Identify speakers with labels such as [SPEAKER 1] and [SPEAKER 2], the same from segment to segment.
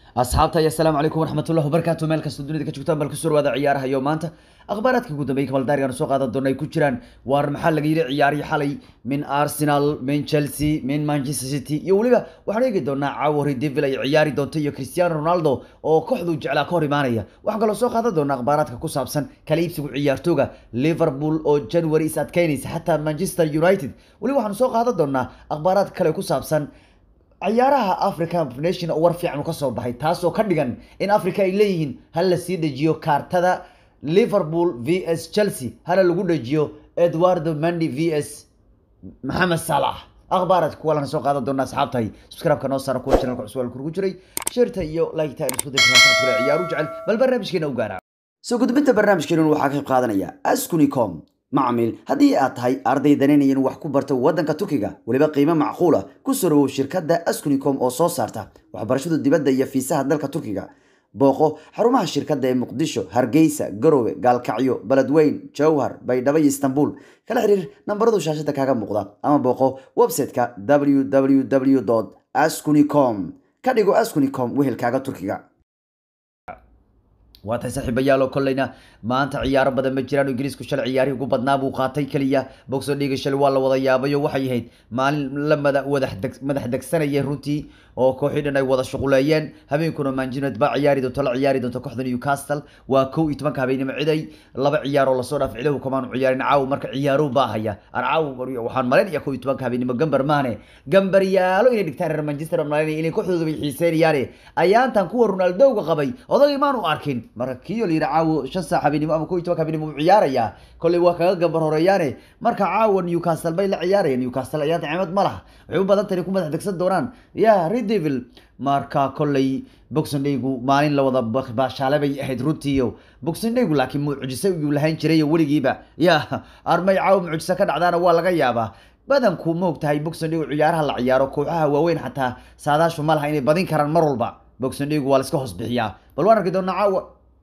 [SPEAKER 1] asxaabta iyo asalaamu calaykum waraxmatullahi wabarakaatu meel kasta dunida ka joogtaan bal kusoo dhawaada ciyaaraha iyo maanta akhbaaraadka ugu dambeeyay kabaldaarigan soo qaadan doona ay ku jiraan waar maxaa laga yidhi ciyaarihii xalay min arsenal min chelsea min manchester city iyo weliba waxaan eegi doonaa caawa redevil ay ciyaari doonto iyo cristiano ronaldo oo kooxdu jeclaa ka hor imaanaya waxaan kaloo soo qaadan doonaa akhbaaraadka ku saabsan kala iibsigu ciyaartooga liverpool oo january is adkeynaysa xataa manchester united weliba waxaanu soo qaadan doonaa akhbaaraad kale ku saabsan ciyaaraha african nation oo war fiican ka soo baxay taasoo ka dhigan in africa ay leeyihiin hal la sii dejiyo kaartada liverpool v s chelsea hala lagu dejiyo edwardo mandi v s maxamed salah akhbaaraad kuwa lana soo qaadan doona asxaabtahay subscribe-ka noo saara kuwa channelka cusub al kurgu jiray sheerta iyo like-ta aynu isku dayna ciyaaru jecel bal barnaamijkeena u gaara soo gudbinta barnaamijkeenun waxaa ka qayb qaadanaya askunicom macmiil haddii aad tahay arday danaynayan wax ku barta waddanka turkiga weliba qiimo macquula ku soo dhawow shirkadda askunicom oo soo saarta waxbarashada dibadda iyo fiisaha dalka turkiga booqo xarumaha shirkadda ee muqdisho hargeysa garowe gaalkacyo beledweyn jowhar baydhabo iyo istanbul kala xiriir nambaradu shaashada kaaga muuqda ama booqo website-ka www askunicom ka dhigo askunicom wehelkaaga turkiga waa tahay saaxiibayaal oo kolleyna maanta ciyaaro badan ma jiraan ingiriisku shalay ciyaarihii ugu badnaa buu qaatay keliya boxo dhiiga shalay waa la wada yaabayo waxay ahayd maalin la mada wada madax degsanaya runtii oo kooxii dhan ay wada shuquleeyeen habeenkuna manjinet baa ciyaari doonto la ciyaari doonto kooxda newcastle waa kow iyo tobanka habeenimo ciday laba ciyaaroo lasoo dhaaf cidahu kamaanu ciyaarin caaw marka ciyaaruhu baa haya ar caaw waxaan malaynaya kow iyo tobanka habeenimo gambar maahne gambaryaalo inay dhigtaan reer manchester malaynaya inay kooxdooda bay xiiseynayaane ayaantan kuwa ronaldowga qabay odagay maanu arkin marka kiyo la yidhi caawo shan saac habeenimo ama kow iyo tobanka habeenimo uu ciyaarayaa kolley waa kaga gambar horeeyaane marka caawa newcastle bay la ciyaarayaan newcastle ayaanta cimad ma laha waxay u badan tahay ku madax degsan doonaan ya redevil marka kolley boxing daygu maalin la wada baashaale bay ahayd runtiiyo boxing daygu laakiin mucjise iyuu lahayn jiray weligiiba ya armay caawa mucjise ka dhacdaana waa laga yaabaa badanku ma og tahay boxing daygu ciyaaraha la ciyaaro kooxaha waaweyn xataa saadaashu ma laha inay badin karaan mar walba boxing daygu waa la iska hoos bixiyaa bal waan arki doonaa caawa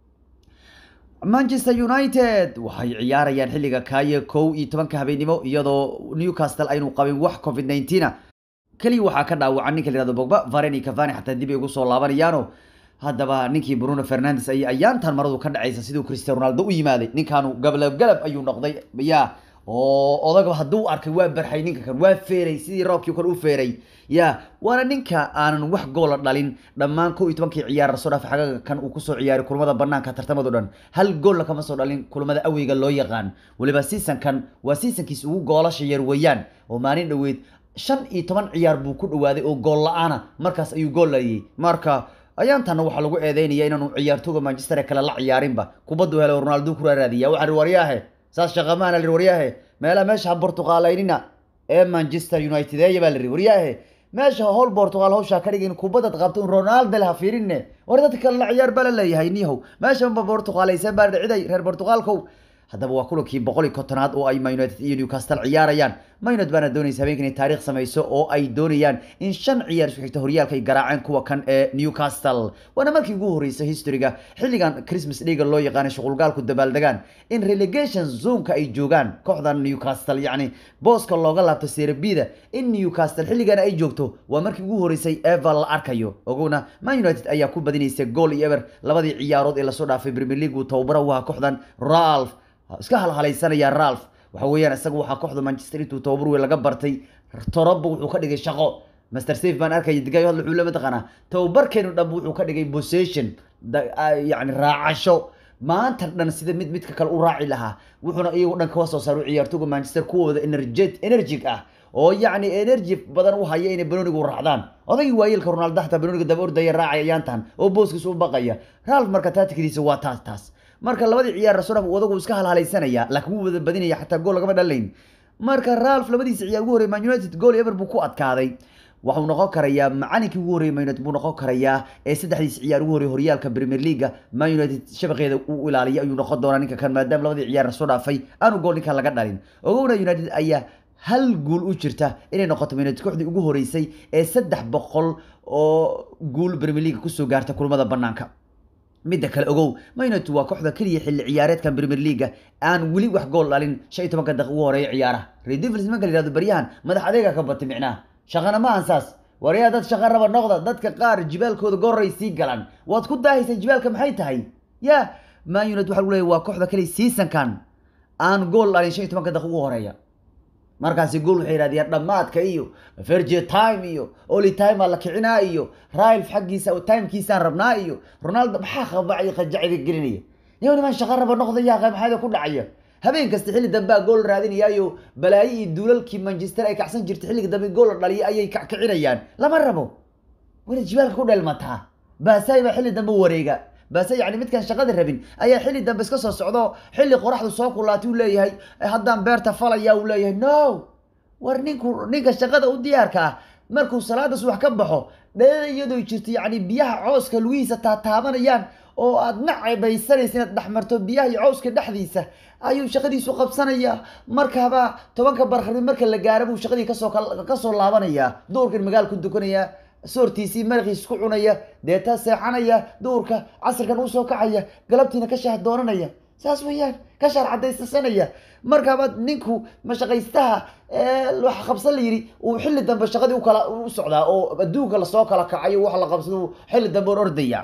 [SPEAKER 1] manchester united waxay ciyaarayaan xilliga kaaye kow iyo tobanka habeenimo iyadoo newcastle aynu qabin wax covid nineteen keliya waxaa ka dhaawacan ninka la yihahdo bogba vareni cavani xataa dib ay ugu soo laabanayaano haddaba ninkii bruno fernandes ay ayaantan maradu ka dhacaysa siduu cristiano ronaldo u yimaaday ninkaanu gablab galab ayuu noqday ya oo odagaba hadduu arkay waa barxay ninka kan waa feeray sidii roobkii kale u feeray ya waana ninka aanan wax goola dhalin dhammaan kow iyo tobankii ciyaar lasoo dhaafay xagaga kan uu kusoo ciyaaray kulamada banaanka tartamado dhan hal goolla kama soo dhalin kulamada aweyga loo yaqaan weliba seasonkan waa seasonkiis ugu goolasha yar weeyaan oo maalin dhoweed shan iyo toban ciyaar buu ku dhawaaday oo gool la-aana markaas ayuu gool layay marka ayaantanna waxaa lagu eedeynaya inaanu ciyaartooga manchester ee kale la ciyaarinba kubaddu hele ronaldo ku raaraadiya waxaa ri waryaahe saas shaqamaana lir waryaahe meelaha meesha ha bortuqaalaynina ee manchester united eeya baa liri waryaahe meesha howl bortuqaal hawshaa ka dhigin kubadad qabto in ronaldo le ha fiirinne war dadka kale la ciyaar baa la leeyahay niyahow meeshanba bortuqaalaysan baa dhiciday reer bortuqaalkow haddaba waa kulankii boqol iyo kontonaad oo ay united iyo newcastle ciyaarayaan maynud baana doonaysa habeenka inay taariikh samayso oo ay doonayaan in shan ciyaar isku xigta horyaalka ay garaaceen kuwa kan ee newcastle waana markii ugu horreysay historyga xilligan christmas dhiga loo yaqaanay shuqulgaalku dabaaldegaan in relegation zoneka ay joogaan kooxdan newcastle yacni booska looga laabto serbida in newcastle xilligan ay joogto waa markii ugu horreysay eva la arkayo ogowna man united ayaa ku badinaysa gool iyo eber labadii ciyaarood ee lasoo dhaafay premier league uu tababara u ahaa kooxdan ralph iska halhalaysanaya ralph waxa weeyaan isaga waxaa kooxda manchester intuu tababar weyn laga bartay toroba wuxuu ka dhigay shaqo master safe baan arkaya digayo hadla wuxuu la mataqaanaa tababarkeenu dhan wuxuu ka dhigay possession yacni raacasho maanta dhan sida mid midka kale u raaci lahaa wuxuuna iyagu dhan kawa soo saaru ciyaartooga manchester kuwooda energet energic ah oo yacni energy badan u haya inay banonigu raacdaan odagii waayeelka ronaldo xataa banoniga daba ordaya raacay ayaantan oo booskiisa u baqaya ralph marka taatikadiisa waa taas taas marka labadii ciyaar rasoodhaf odagu iska halhalaysanaya laakiin wuu wada badinaya xataa gool lagama dhalayn marka ralph labadiisa ciyaar ugu horrey man united gool ever buu ku adkaaday waxuu noqon karayaa macalinkii ugu horreeyay man united buu noqon karayaa ee saddexdiisa ciyaar ugu horrey horyaalka premier leaga man united shabaqeeda uu ilaaliya ayuu noqon doonaa ninka kan maadaama labadii ciyaar soo dhaafay aanu gool ninkan laga dhalin ogowna united ayaa hal guul u jirta inay noqoto man united kooxdii ugu horreysay ee saddex boqol oo guul premier leaga kusoo gaarta kulamada banaanka midda kale ogow maynet waa kooxda keliya xilli ciyaareedkan premier leaga aan weli wax gool dhalin shan iyo tobanka daqiiq ugu horeeya ciyaaraha redevils nimanka la yihahdo baryahan madax adeega ka batay micnaha shaqana ma ahan saas waryaa dad shaqo raba noqda dadka qaar jibaalkooda goray sii galaan waad ku daahaysaan jibaalka maxay tahay ya man united waxa lagu leeyahy waa kooxda kale seasonkan aan gool dhalin shan iyo tobanka daqiiq ugu horeeya markaasi gool waxay yidhahdeen dhammaadka iyo fergie time iyo oli time aa la kicinaa iyo railf xaggiisa timekiisaan rabnaa iyo ronaldo maxaa qabacay qajacida gelinaya niyo niman shaqo raba noqdaya maxaada ku dhacaya habeen kasta xilli dambea gool raadinayaayo balaayo iyo duulalkii manchester ay kacsan jirtay xilliga dambe gool la dhaliya ayay kackicinayaan lama rabo wayna jibaalka ku dheelmataa baasay baa xilli dambe wareega baase yani midkaan shaqada rabin ayaa xilli dambe iska soo socdo xilli qoraxdu soo kulaatay uu leeyahay haddaan beerta falaya uu leeyahay no war ninku ninka shaqada u diyaarka ah markuu salaada subax ka baxo dheeda iyadoo jirto yani biyaha cooska lugihiisa taataabanayaan oo aad nacabaysanaysa inaad dhexmarto biyaha iyo cawska dhexdiisa ayuu shaqadiisu qabsanayaa markaba tobanka barqarbi marka la gaaro buu shaqadii kasoo kasoo laabanayaa duurkan magaala ku dukanaya soortiisii maraqiis ku cunaya deetaa seexanaya duurka casirkan usoo kacaya galabtiina ka shaah doonanaya saas weeyaan ka shaar cadaysasanaya markaba ninku mashaqaystaha waxa qabsan la yidhi uu xilli dambe shaqadii ukala u socdaa oo adduunka lasoo kala kacayo wax la qabsado xilli dambe on ordaya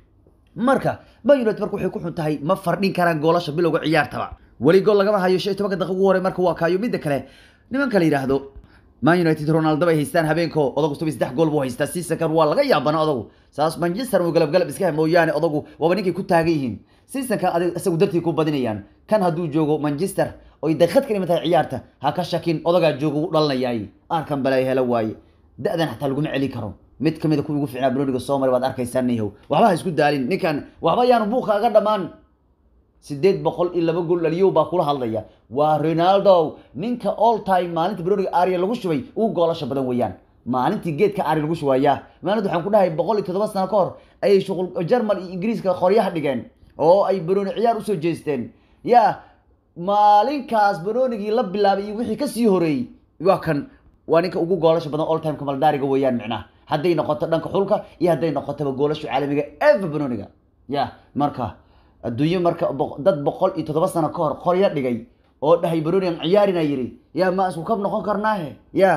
[SPEAKER 1] marka man united marka waxay ku xun tahay ma fardhin karaan goolasha bilowga ciyaartaba weli gool lagama hayo shan iyo tobanka daqiiq ugu horey marka waa kaayo midda kale nimanka la yidhaahdo man united ronaldo bay haystaan habeenko odagu toban saddex gool buu haystaa seasonkan waa laga yaabana odagu saas manchester uu galab galab iska mooyaane odagu waaba ninkay ku taagan yihiin seasonkan adig isagu dartii ku badinayaan kan hadduu joogo manchester oy daqiiqad ka dhiman tahay ciyaarta ha ka shakin odagaa joogo u dhalanayaay arkan balay helo waaye da-dan xataa laguma celin karo mid kamid a kuwa ugu fiicnaa broniga soo maray waad arkaysaa nihow waxba ha isku daalin ninkan waxba yaanu buuqa aga dhammaan sideed boqol iyo laba gool dhaliyow baa kula hadlaya waa ronaldo ninka all time maalinta broniga aria lagu shubay ugu goolasha badan weeyaan maalintii geedka ari lagu shubayaa maalinta waxaan ku dhahay boqol iyo toddoba sano ka hor ayay shuqul german iyo ingiriiska qoryaha dhigeen oo ay broni ciyaar usoo jeesteen ya maalinkaas bronigii la bilaabay iyo wixii kasii horeeyey waa kan waa ninka ugu goolasha badan all time kamaldaariga weeyaan micnaha hadday noqoto dhanka xulka iyo hadday noqotaba goolasha caalamiga eva broniga ya marka adduunyo marka dad boqol iyo toddoba sano ka hor qoryo dhigay oo dhahay bronigan ciyaarina yidhi ya ma isku kab noqon karnaahe ya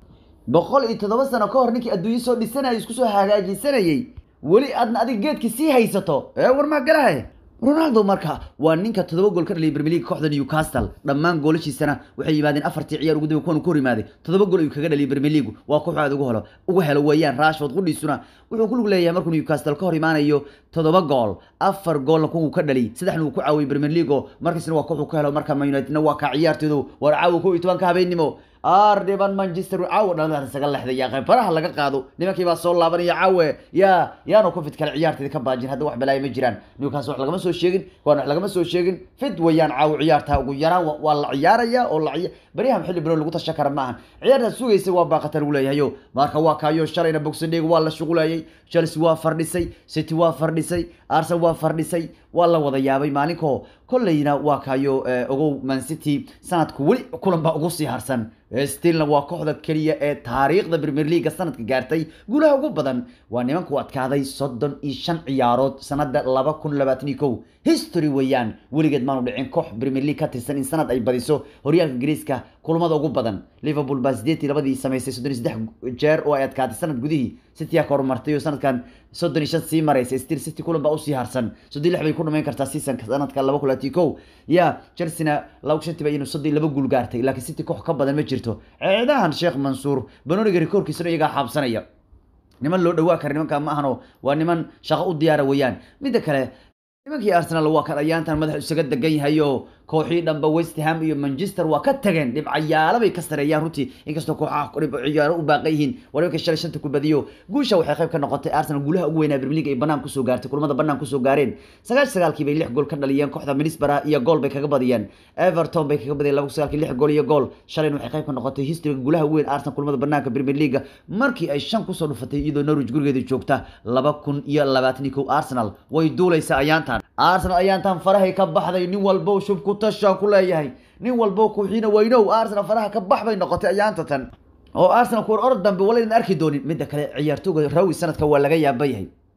[SPEAKER 1] boqol iyo toddoba sano ka hor ninkii adduunyo soo dhisanayay isku soo hagaajisanayay weli aadna adig geedki sii haysato ee war maa galahay ronaldo marka waa ninka toddoba gool ka dhaliyay premier league kooxda newcastle dhammaan goolashiisana waxay yimaadeen afartii ciyaar ugu dambe kuwan ku hor yimaaday toddoba gool ayuu kaga dhaliyay premier league waa koox aad ugu helo ugu helo weeyaan rashford qudhiisuna wuxuu ku lug leeyahay markuu newcastle ka hor imaanayo toddoba gool afar goolna kuwa uu ka dhaliyay saddexna uu ku caawiyay premier league oo markiisna waa koox uu ka helo marka man unitedna waa kaa ciyaartoodu war caawa kow iyo tobanka habeennimo aar dhiban manchester caawa dhalada isaga lexdaya qaybaraha laga qaado nimankii baa soo laabanaya caawe ya yaanu ku fid kale ciyaarteeda ka baajin hadda wax balaayo ma jiraan newcastle wax lagama soo sheegin kuwan wax lagama soo sheegin fid wayaan caawa ciyaarta ugu yaraan waa la ciyaaraya oo la baryahan xilli biro lagu tasha kara maahan ciyaartaas sugaysa waa baaqata lagu leeyahayo marka waa kaayo shalayna boxendeg waa la shuqulayay chelsea waa fardhisay city waa fardhisay arsenal waa fardhisay waa la wada yaabay maalinkoo kolleyna waa kaayo ogow man city sanadku weli kulan baa ugu sii harsan stilna waa kooxda keliya ee taariikhda premier leaga sanadka gaartay guulaha ugu badan waa nimanku adkaaday soddon iyo shan ciyaarood sanada laba kun labaatan iyo kow history weeyaan weligeed maanu dhicin koox premier league ka tirsan in sanad ay badiso horyaalka ingiriiska kulamada ugu badan liverpool baa sideetii labadii samaysay soddon iyo saddex jeer oo ay adkaatay sanad gudihii city aa ka horumartay oo sanadkan soddon iyo shan sii maraysa still city kulan baa usii harsan soddon lix bay ku dhamayn kartaa seasonka sanadka laba kun labaatan kow ya chelsea-na laba shantii ba iyanu soddon laba guul gaartay laakiin city koox ka badan ma jirto ceedahan sheekh mansuur banoniga rikoorkiisana iyagaa xaabsanaya niman loo dhawaa kara nimanka ma ahano waa niman shaqo u diyaara weeyaan midda kale nimankii arsenal waa kan ayaantan madax isaga degan yahay oo kooxii dhanba west ham iyo manchester waa ka tageen dhibcayaalo bay ka sareeyaan runtii inkastoo kooxaha dhibciyaaro u baaqan yihiin waa nimanka shalay shanta ku badiyo guusha waxay qayb ka noqotay arsenal guulaha ugu weynaa premier league ay banaan kusoo gaartay kulamada banaan kusoo gaareen sagaash sagaalkii bay lix gool ka dhaliyeen kooxda minisbara iyo gool bay kaga badiyeen everton bay kaga badiyeen laba sagaalkii lix gool iyo gool shalayna waxay qayb ka noqotay historyga guulaha ugu weyn arsenal kulamada banaanka premier league markii ay shan kusoo dhufatay iyadoo norwich gurigeeda joogta laba kun iyo labaatan iyo kow arsenal way duulaysaa ayaantan arsenal ayaantan farahay ka baxday nin walbo shub ku tashaan ku leeyahay nin walbo kuxiina weynow arsenal faraha ka bax bay noqotay ayaanta tan oo arsenal kuwar orod dambe walaynan arki doonin midda kale ciyaartooga rawi sanadka waa laga yaaba yahay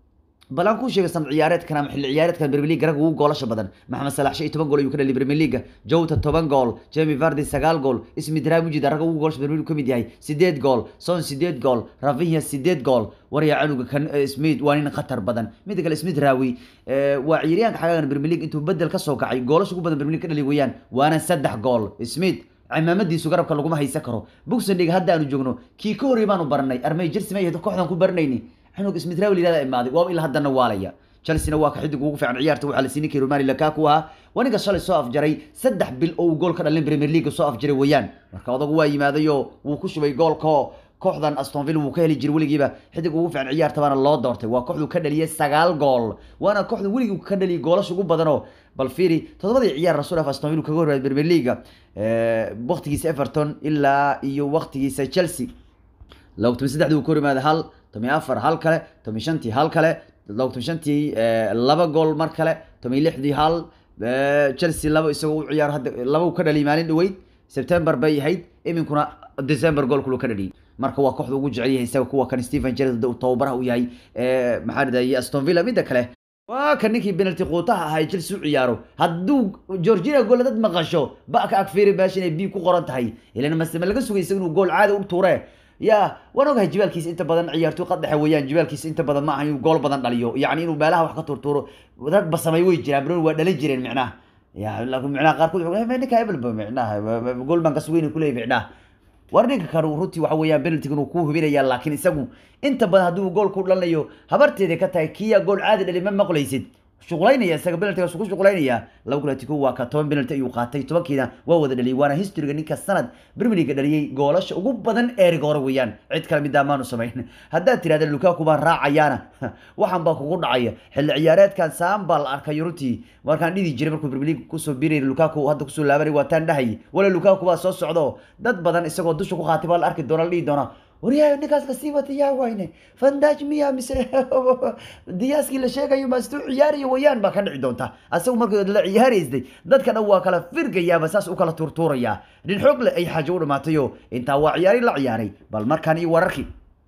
[SPEAKER 1] bal aan kuu sheegay san ciyaareedkan ama xilli ciyaareedkan Premier League rag ugu goolasha badan Maxamed Salah shan iyo toban gool ayuu ka dhaliyay Premier League Jota toban gool Jamie Vardy sagaal gool Ismi Dramujid rag ugu goolasha Premier League ka mid yahay sideed gool Son sideed gool Rafinha sideed gool warya canuga kan Smith waa nin khatar badan mid kale Smith Rawi waa ciyaaryahanka xagaagan Premier League intuu bedel ka soo kacay goolasha ugu badan Premier League ka dhaliyay weeyaan waana saddex gool Smith cimaamadiisu garabka laguma haysan karo Boxendiga hadda aanu joogno kii ka horreeyay baanu baranay armay Chelsea ma yahay kooxdan ku baranayni xanug Smith Rawi ilaa imaaday waa ilaa haddana waalaya Chelsea waa ka xidig ugu fiican ciyaarta waxa la siinay kii Romelu Lukaku ah waniga shalay soo afjaray saddex bil oo gool ka dhalin Premier League soo afjaray weeyaan marka odagu waa yimaadayo wuu ku shubay goolka kooxdan Aston Villa wuu ka heli jiray weligiiba xidig ugu fiican ciyaarta baana loo doortay waa kooxdu ka dhaliyay sagaal gool waana kooxdu weligii ka dhaliyay goolasha ugu badan oo bal fiiri todobadii ciyaar rasuul af Aston Villa kaga horreeyay Premier League ee waqtigiisa Everton ilaa iyo waqtigiisa Chelsea laba toban saddexdii uu ka hormaaday hal toban afar hal kale toban shantii hal kale laba toban shantii laba gool mar kale toban lixdii hal Chelsea laba isagoo u ciyaar hadda laba uu ka dhaliyay maalin dhaweyd September bay ahayd iminkuna December gool kulu ka dhaliyay marka waa kooxda ugu jecel yahay isaga kuwa kan Steven Gerrard uu tababaraha u yahay maxaa dhadayay Aston Villa midda kale waa kan ninkii penalty quutaha ahaa Chelsea u ciyaaro hadduu Georgina gool dad maqasho ba ka agfiiri meesha inay bi ku qoran tahay ilaa masama laga sugay isaga inuu gool caadi u tuure ya waan ogahay jibaalkiisa inta badan ciyaartoy qadaxa weeyaan jibaalkiisa inta badan ma aha inuu gool badan dhaliyo yacni inuu meelaha wax ka turtuuro rag ba samay way jiraan bron waa dhalin jireen micnaha ya laakiin micnaha qaarkood ninka hebelba micnaha gool baan ka sugayna kuleeyahy micnaha war ninka kale runtii waxa weeyaan penaltiga inuu ku hubinaya laakiin isagu inta badan hadduu gool ku dhalanayo habarteeda ka tahay kiya gool caadi dhali ma maqlaysid shuqulaynaya isaga penaltigaas ku shuqulaynaya laba kulatiku waa ka toban penalty ayuu qaatay tobankiina waa wada dhaliyay waana historyga ninka sanad Premier League dhaliyay goolasha ugu badan eeriga hore weeyaan cid kale mid maanu samayn haddaad tiraahdo Lukaku baan raacayaana waxaan baa kugu dhacaya xilli ciyaareedkan saan baa la arkay runtii markaan dhidi jiray markuu Premier League kusoo biiray Lukaku hadda kusoo laabanay waa taan dhahay wala Lukaku baa soo socdo dad badan isagoo dusha ku qaatay baa la arki doona la dhihi doona waryahay ninkaas la sii wata yaa wayne fandaj miya mise diyaaskii la sheegayo maastuu ciyaarayo wayaan baa ka dhici doonta asagu markii la ciyaaraysay dadka dhan waa kala firgayaaba saas u kala turtuuraya nin xoog leh ay xaajo u dhamaatayo intaa waa ciyaari la ciyaaray bal markaan iyo wararkii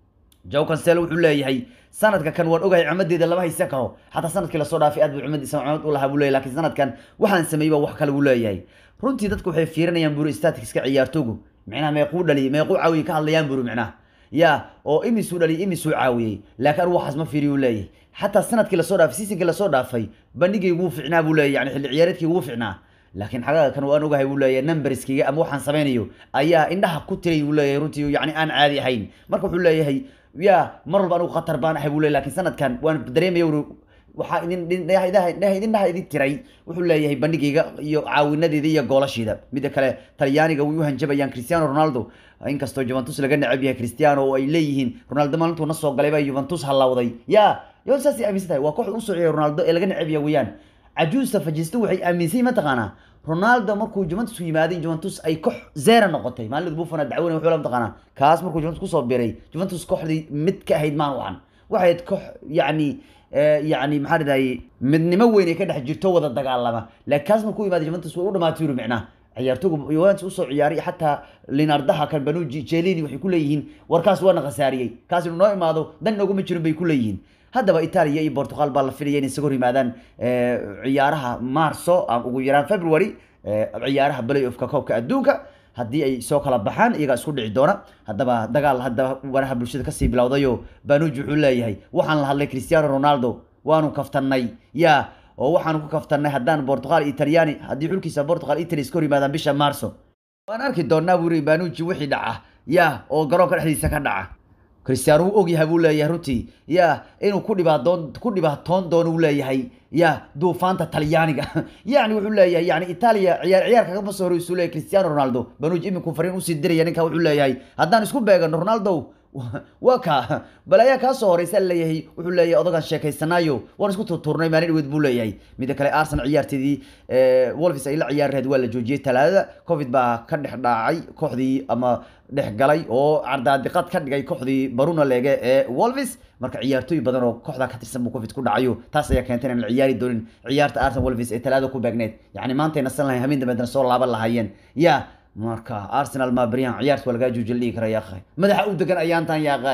[SPEAKER 1] joe cancelo wuxuu leeyahay sanadka kan waan ogahay camadeeda lama haysan karo xataa sanadkii lasoo dhaafay aad buu cumadiisa camad u lahaa buu leeyahay laakiin sanadkan waxaan sameeyey baa wax kale buu leeyahay runtii dadku waxay fiirinayaan buri staticska ciyaartoogu micnaha meequu dhaliyay meequu caawiyay ka hadlayaan buri micnaha ya oo imisuu dhaliyay imisuu caawiyey laakiin aru waxaas ma fiiriyu leeyahay xataa sanadkii lasoo dhaafay seasonkii lasoo dhaafay bandhigaygu wuu ficnaa buu leeyahay yani xilli ciyaareedkii wuu ficnaa laakiin xagaga kan waan ogahay buu leeyahay numberskiga ama waxaan samaynayo ayaa indhaha ku tiray buu leeyahay runtii yani aan caadi ahayn marka wuxuu leeyahay ya mar walba anigu khatar baan ahay buu leeyahay laakiin sanadkan waan dareemaya uri waxaa idin idindhaha idin tiray wuxuu leeyahay bandhigayga iyo caawinadeeda iyo goolasheeda midda kale talyaaniga way u hanjabayaan cristiano ronaldo inkastoo juventus laga necab yahay cristiano oo ay leeyihiin ronaldo maalintuu na soo galay baa juventus hallawday ya juventus saasay aaminsan tahay waa kooxda usoo ciyay ronaldo ee laga necab yahay weeyaan cajuusta fajisto waxay aaminsan yihin mataqaanaa ronaldo markuu juventus yimaaday juventus ay koox zera noqotay maalinta buffona dacweyne wuxuu la mataqaanaa kaas markuu juventus kusoo biray juventus kooxdii mid ka ahayd maan wacan waxay ahayd koox yacni yani maxaa dhahayay midnimo weyn ay ka dhex jirto wada dagaalama laakiin kaas markuu yimaaday juventus way u dhamaatay yuri micnaha ciyaartoogu Juventus usoo ciyaaray xataa Linardaha kan Banucci Chiellini waxay ku leeyihiin warkaas waa naqasaariyay kaas inuu noo imaado dan nooguma jirin bay ku leeyihiin haddaba Italia iyo Portugal baa la filayay inay isagu yimaadaan ciyaaraha Marso ama ugu yaraan February ciyaaraha play-offka koobka adduunka haddii ay soo kala baxaan iyagaa isku dhici doona haddaba dagaal haddaba waraha bulshada kasii bilowdayo Banucci wuxuu leeyahay waxaan la hadlay Cristiano Ronaldo waanu kaftannay yaa oo waxaan ku kaftanay haddaan Portugal Italiani haddii xulkiisa Portugal Italy iska hor yimaadaan bisha Marso waan arki doonaa buu yiri Banucci wixii dhaca ya oo garoonka dhexdiisa ka dhaca Cristiano uu ogyahay buu leeyahay runtii ya inuu ku dhibaadoon ku dhibaatoon doono uu leeyahay ya duufaanta Talyaaniga yani wuxuu leeyahay yani Italia ciyaar ciyaar kaga soo horeysu leeyahay Cristiano Ronaldo Banucci iminku fariin u sii diraya ninka wuxuu leeyahay haddaan isku beegano Ronaldo waa ka bal ayaa kaa soo horeysa leeyahay wuxuu leeyahay odagan sheekaysanaayo waan isku turturnay maalin dhaweed buu leeyahay midda kale Arsenal ciyaarteedii Wolves ay la ciyaarreed waa la joojiyay talaadada covid baa ka dhex dhaacay kooxdii ama dhex galay oo cardaadiqad ka dhigay kooxdii Bruno Lege ee Wolves marka ciyaartooy badan oo kooxda ka tirsan buu covid ku dhacayo taas ayaa keentay in la ciyaari doonin ciyaarta Arsenal Wolves ee talaadada ku beegneed yacni maanta ay nasan lahayn habeen dambe soo laaban lahaayeen yaa marka arsenal ma bariyaan ciyaarta waa lagaa joojin dhihi kara yaaqay madaxa u degan ayaantan yaaqay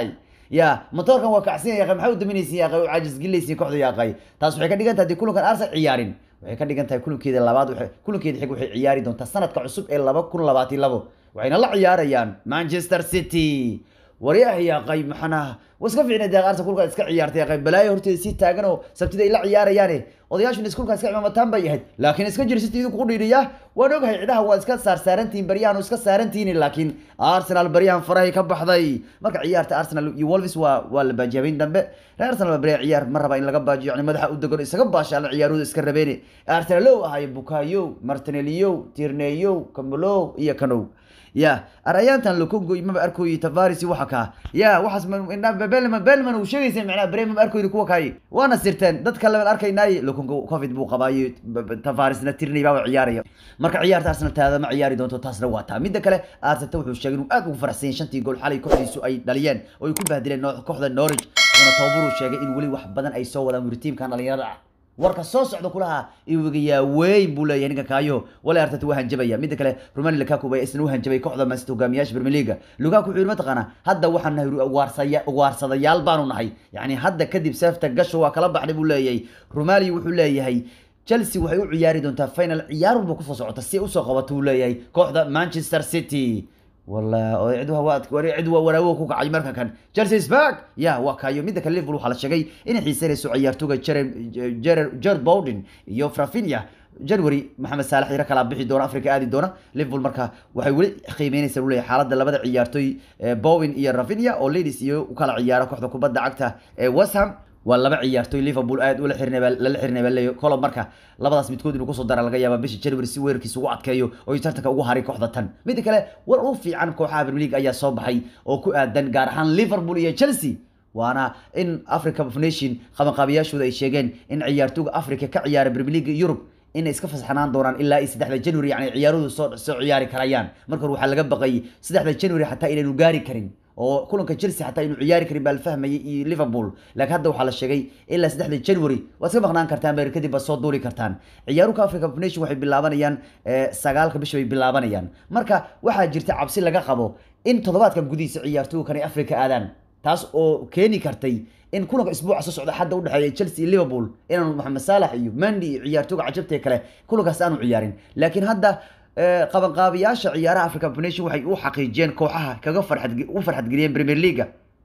[SPEAKER 1] ya motoorkan waa kacsan yaaqay maxaa u daminaysin yaaqay u caajis gelinaysin kooxda yaaqay taas waxay ka dhigan tahay haddii kulankan arsenal ciyaarin waxay ka dhigan tahay kulankeeda labaad waxay kulankeeda xig waxay ciyaari doontaa sanadka cusub ee laba kun labaatan labo waxayna la ciyaarayaan manchester city waryaha yaaqay maxana wa iska fiicnay deeq arsenal kulka iska ciyaartay yaaqay balaayo horteeda si taagan oo sabtida ay la ciyaarayaane odayaashuna iskulka iska cimaamataan bay ahayd laakiin iska jir city idinku dhiiriya waan ogahay cidaha waa iska saarsaarantihiin baryahan iska saarantihiin laakiin arsenal baryahan farahay ka baxday marka ciyaarta arsenal iyo wolves waa waa la baajiyabeyn dambe reer arsenal baa barya ciyaar ma raba in laga baajiyo yani madaxa u degan isaga baashaala ciyaarooda iska rabeene arsenalow ahayo bukayo martinelio tirneyo cambelow iyo canow ya arayaantan lokongo maba arkoyi tavaris waxa kaa ya waxaas belman belman uu sheegaysa macnaa bere maba arkoyni kuwa kaay waana sirteen dadka laban arkaynaaye lokongo covid buu qabaayo tavarisna tirney baaba ciyaaraya marka ciyaarta arsenal taada ma ciyaari doonto taasna waa taa midda kale arteta wuxuu sheegay inuu aad ugu faraxsan yahay shantii gool xalay kooxdiisu ay dhaliyeen oo ay ku bahdileen kooxda norwich una tababaruu sheegay in weli wax badan ay soo wadaan wuri tiimkan dhalinyarada ah warka soo socda kulaha iwigayaa weyn buu leeyahay ninka kaayo wala arteta waa hanjabaya midda kale romani lukaku baa isna u hanjabay kooxda mansity hogaamiyaasha premier league lukaku wuxuu yidhi mataqaanaa hadda waxaan nahay waarsaya waarsadayaal baanu nahay yacni hadda kadib seefta gasho waa kala baxday buu leeyahay romali wuxuu leeyahay chelsea waxay u ciyaari doontaa final ciyaar walba kusoo socota si usoo qabato uu leeyahay kooxda manchester city والله عدوا واد عدوا وراو ku kacay marka kan Chelsea is back ya waa kayo midda kale Liverpool waxa la sheegay inay xiisanayso ciyaartoyga Gerard Bowden iyo Rafinha January Maxamed Salah ira kala bixi doona Afrika aadi doona Liverpool marka waxay wali qiimeynaysaa uu leeyahay xaaladda labada ciyaartoy Bowen iyo Rafinha oo ladies iyo u kala ciyaara kooxda kubadda cagta ee West Ham waa laba ciyaartoy liverpool aad ula xirnay lala xirnay baa leeyo kolob marka labadaas midkood inuu kusoo dara laga yaaba bisha january si weerarkiisa ugu adkeeyo oo ay tartanka ugu haray kooxda tan midda kale war u fiican kooxaha premier league ayaa soo baxay oo ku aadan gaar ahaan liverpool iyo chelsea waana in africa of nation qabanqaabiyaashooda ay sheegeen in ciyaartooyga africa ka ciyaara premier league europe inay iska fasaxnaan doonaan ilaa iyo saddexda january yani ciyaaradu soo soo ciyaari karayaan marka hore waxaa laga baqay saddexda january xataa inaynu gaari karin oo kulanka chelsea xataa inuu ciyaari karin baa la fahmayay iyo liverpool laakiin hadda waxaa la sheegay ilaa saddexda january waad iska maqnaan kartaan beer kadib baad soo duuli kartaan ciyaaruka africa of nation waxay bilaabanayaan sagaalka bisha bay bilaabanayaan marka waxaa jirta cabsi laga qabo in toddobaadkan gudihiisa ciyaartooyga kane africa aadaan taas oo keeni kartay in kulanka isbuuca soo socda hadda udhexeeya chelsea iyo liverpool inaanu maxamed saalax iyo mandy iyo ciyaartooyga cajabta kale kulankaas aanu ciyaarin laakiin hadda qabanqaabiyaasha ciyaaraha africa nation waxay u xaqiijiyeen kooxaha kaga farxad u farxadgeliyeen premier leaga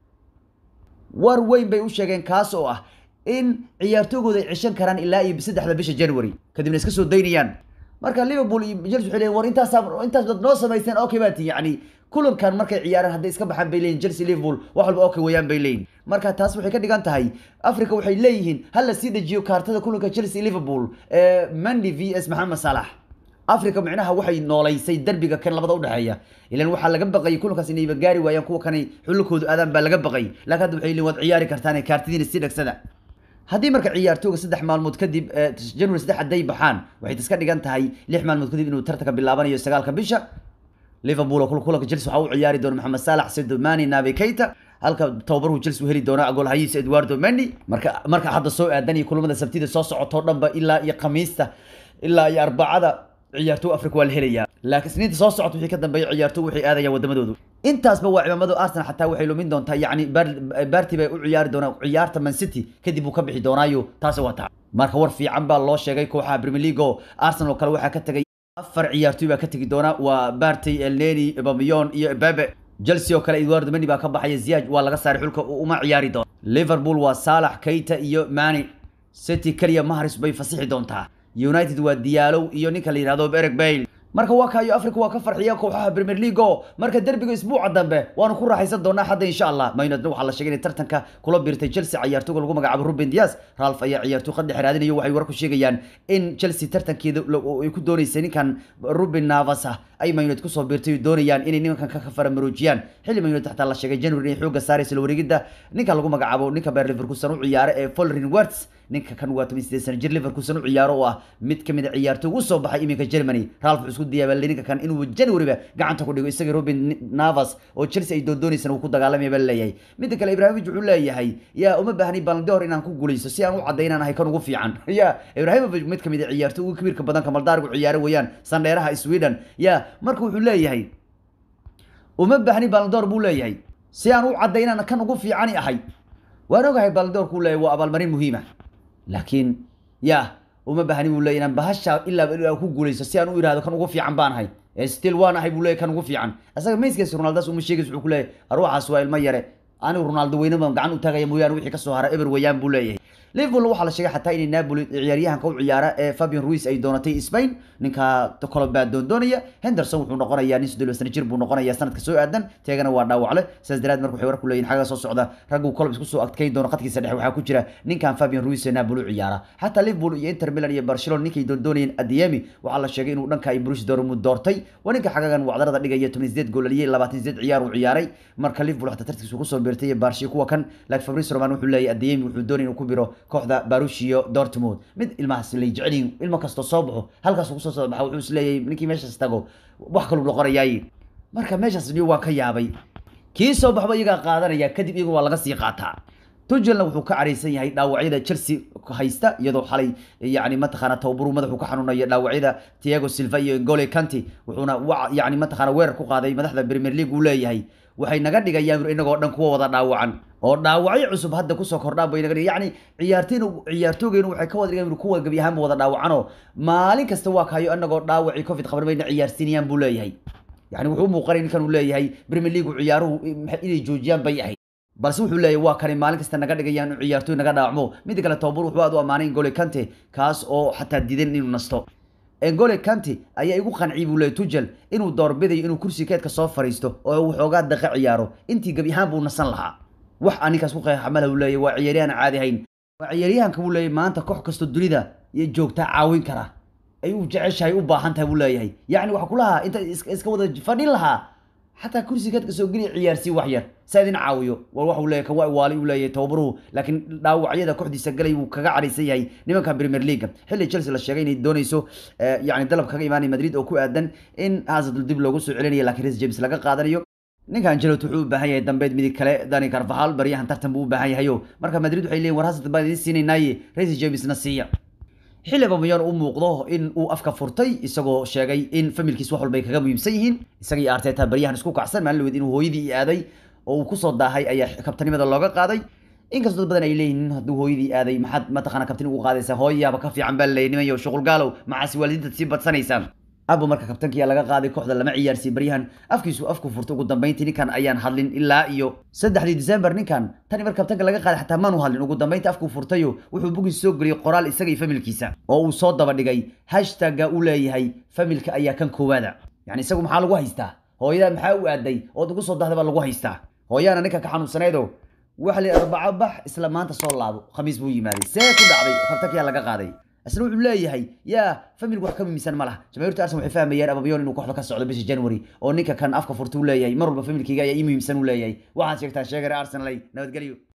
[SPEAKER 1] war weyn bay u sheegeen kaas oo ah in ciyaartoygooda ay cishan karaan ilaa iyo saddexda bisha january kadibna iska soo daynayaan marka liverpool iyo chelsea waxay leeyihin war intaasaa intaas dad noo samaysteen okay baa tii yacni kulankan markay ciyaaraan hadday iska baxaan bay leeyihin chelsea liverpool wax walba okay weeyaan bay leeyihin marka taas waxay ka dhigan tahay africa waxay leeyihiin hal la sii dejiyo kaartada kulanka chelsea liverpool ee mandy v s maxamed salax africa micnaha waxay noolaysay derbiga kan labada udhexeeya ilan waxaa laga baqayay kulankaas inayba gaari waayaan kuwa kanay xulukoodu aadaan baa laga baqay laakiin hadda waxay leeyihin waad ciyaari kartaan kaartidiina sii dhagsada haddii marka ciyaartooga saddex maalmood kadib january saddex hadday baxaan waxay iska dhigan tahay lix maalmood kadib inuu tartanka bilaabanayo sagaalka bisha liverpool oo kulanka chelsea waxaa u ciyaari doona maxamed saalax sido mani nabe keita halka tababarhu chelsea u heli doona goolhayiisa eduardo mendy marka marka hadda soo aadan iyo kulamada sabtida soo socotoo dhanba ilaa iyo khamiista ilaa iyo arbacada ciyaartoy africa waa la helayaa laakiin isniinta soo socota wixii ka dambeeya ciyaartoy waxay aadayaan wadamadoodu intaasba waa cimaamadu arsenal xataa waxay lumin doontaa yacni barty bay u ciyaari doonaa ciyaarta man city kadib uu ka bixi doonaayo taasi waa taa marka war fiican baa loo sheegay kooxaha premier league oo arsenal oo kale waxaa ka tegay afar ciyaartoy baa ka tegi doona waa barty elneni bamiyon iyo babe chelsea oo kale eduardo mendy baa ka baxaya ziyaj waa laga saaray xulka uma ciyaari doona liverpool waa saalax keita iyo mani city keliya maharis bay fasixi doontaa united waa diyaalow iyo ninka la yihahdo ereg bail marka waa kaayo africa waa ka farxiya kooxaha premier league oo marka derbiga isbuuca dambe waanu ku raaxaysan doonaa hadda insha allah maynadna waxaa la sheegay inay tartanka kula biirtay chelsea ciyaartooga lagu magacaabo ruben dias ralf ayaa ciyaartooy qaddex raadinayo waxay war ku sheegayaan in chelsea tartankeeda ay ku dooneysay ninkan ruben navas ah ay mayuned kusoo biirtay doonayaan inay nimankan ka faramaroojiyaan xilli mayuned xataa la sheegay january inay xooga saaraysa la wareegidda ninka lagu magacaabo ninka beer liverkusen u ciyaara ee folrin werts ninka kan waa toban sideed sana jir liverkusen u ciyaaro oo ah mid kamid a ciyaartooy ugu soo baxay iminka germany ralf wuxuu isku diyaabaalay ninka kan inuu januaryba gacanta ku dhigo isaga robin navas oo chelsea ay doondoonaysana uu ku dagaalamaya baa leeyahay midda kale ibrahimovic wuxuu leeyahay yaa uma baahni balndor inaan ku guulaysto si aan u caddaynaan ahay kan ugu fiican ya ibrahimovic mid kamid a ciyaartooy ugu kabiirka badan kamaldaarigu ciyaaro weeyaan sandheeraha sweden ya marka wuxuu leeyahay uma baahni balndor buu leeyahay si aan u cadday inaan kan ugu fiicani ahay waan ogahay baldoorku leeyahy waa abaalmarin muhiima laakiin ya uma baahni buu leeyahy inaan bahasha ilaa ilaa ku guulaysto si aan u ihahdo kan ugu fiican baan ahay still waan ahay buu leeyahy kan ugu fiican isaga mayskiisa ronaldas uma sheegaysa wuxuu ku leeyahy arwaxaas waa ilmo yare anigu ronaldo weyne baan gacan u taagaya mooyaane wixii kasoo hara eber weeyaan buu leeyahay liverpool waxaa la sheegay xataa inay napoli ciyaaryahanka u ciyaara ee fabian ruiz ay doonatay spain ninka colobaa doondoonaya henderson wuxuu noqonayaa nin soddon sano jir buu noqonayaa sanadka soo aadan teegana waa dhaawacle sidaas daraad marka waxay war ku leeyihin xagga soo socda raggu colob isku soo adkayn doono qadkiisa dhexe waxaa ku jira ninkan fabian ruiz ee napoli u ciyaara xataa liverpool iyo inter milan iyo barcelona ninkay doondoonayeen adiemi waxaa la sheegay inuu dhanka ay bruce dortmund doortay waa ninka xagagan wacdarada dhigaya toban sideed gool aliyay labaatan sideed ciyaar uu ciyaaray marka liverpool xataa tartigiisu kusoo beertay iyo barshi kuwa kan laakiin fabrice roman wuxuu leeyahy adiemi wuxuu doonay inuu ku biro kooxda barushio dortmund mid ilmahaas lay jecelyihin ilmo kastoo soo baxo halkaas kusoo soo baxa wuxuu isleeyahay ninkii meeshaas tago wax kaluu noqonayaay marka meeshaas niyo waan ka yaabay kii soo baxba iyagaa qaadanaya kadib iyaga waa laga sii qaataa tujelna wuxuu ka caraysan yahay dhaawacyada chelsea haysta iyadoo xalay yani mataqaana tababaru madaxuu ka xanuunayo dhaawacyada tiago silva iyo ngole kanti wuxuuna yani mataqaana weerar ku qaaday madaxda premier league uu leeyahay waxay naga dhigayaan inagoo dhan kuwa wada dhaawacan oo dhaawacyo cusub hadda kusoo kordhaan bay naga dhig yani ciyaartayna ciyaartoogeenu waxay ka wada dhigan kuwa gebi ahaanba wada dhaawacanoo maalin kasta waa kayo inagoo dhaawacii covid qaban bayna ciyaarsiinayaan buu leeyahay yani wuxuu u muuqanay ninkan uu leeyahay premier league ciyaaruhu inay joojiyaan bay ahayd balse wuxuu leeyahay waa kani maalin kasta naga dhigayaan in ciyaartooy naga dhaawacmo midda kale tababar wuxuu aad u ammaanay ngole kante kaas oo xataa diidan inuu nasto engole kanti ayaa igu qanciyay buu leeyay tujel inuu doorbidayo inuu kursi keedka soo fariisto oo waxoogaa daqa ciyaaro intii gebi ahaan buu nasan lahaa wax aninkaas ku qeexamala buu leeyahy waa ciyaaryahan caadi hayn waa ciyaaryahanka buu leeyahy maanta koox kastoo dunida iyo joogtaa caawin kara ay u jeceshahay u baahan tahay buu leeyahay yacni waxa kulahaa inta iska wada fadhin lahaa xataa kursi keedka soo geliya ciyaarsii wax yar saa idin caawiyo war waxuu leeyahy kan waa waali uu leeyahay tababaruhu laakiin dhaawacyada kooxdiisa galay wuu kaga cadhaysan yahay nimanka premier league xilli chelsea la sheegay inay doonayso yani dalab kaga imaanaya madrid oo ku aadan in hazardul dib loogu soo celinayo laakiin res james laga qaadanayo ninka angelot wuxuu u baahan yahay dambeed midig kale dani carvahal baryahan tartan buu u baahan yahayo marka madrid waxay leeyihin war hazard baan idin siinaynaaye res jamesna siiya xilli bamayon u muuqdo in uu afka furtay isagoo sheegay in familkiis wax walbay kaga muhiimsan yihiin isaga iyo arteta baryahan isku kacsan maalin laweed inuu hooyadii aaday oo uu kusoo daahay ayaa kabtanimada looga qaaday inkastoo dad badan ay leeyihiin hadduu hooyadii aaday maxaad mataqaana kabtani ugu qaadaysaa hooyayaaba ka fiican baa laleeyay niman yo shuqul gaalow maxaasi waalidiinta sii badsanaysaan abo marka kabtankiyaa laga qaaday kooxda lama ciyaarsiy baryahan afkiisu afku furtay ugu dambeyntii ninkan ayaan hadlin ilaa iyo saddexdii december ninkan tani mar kabtanka laga qaaday xataa maanu hadlin ugu dambeyntii afkuu furtayo wuxuu bugis soo geliyey qoraal isaga iyo familkiisa oo uu soo daba dhigay hashtagga uu leeyahay familka ayaa kan koowaada yani isagu maxaa lagu haystaa hooyada maxaa u aaday ood ugu soo dahday baa lagu haystaa hooyaana ninka ka xanuunsanaydo waxa la arbaco bax isla maanta soo laabo khamiis buu yimaaday see ku dhacday kabtankiyaa laga qaaday isna wuxuu leeyahay yaa familku wax ka muhiimsan ma laha jamaahiirta arsenal waxay fahmayaan ababayon inuu kooxda ka socdo bisha january oo ninka kan afka furta u leeyahay mar walba familkayga ayaa ii muhiimsan u leeyahay waxaad sheegtaan sheegare arsenal ay nabadgelyo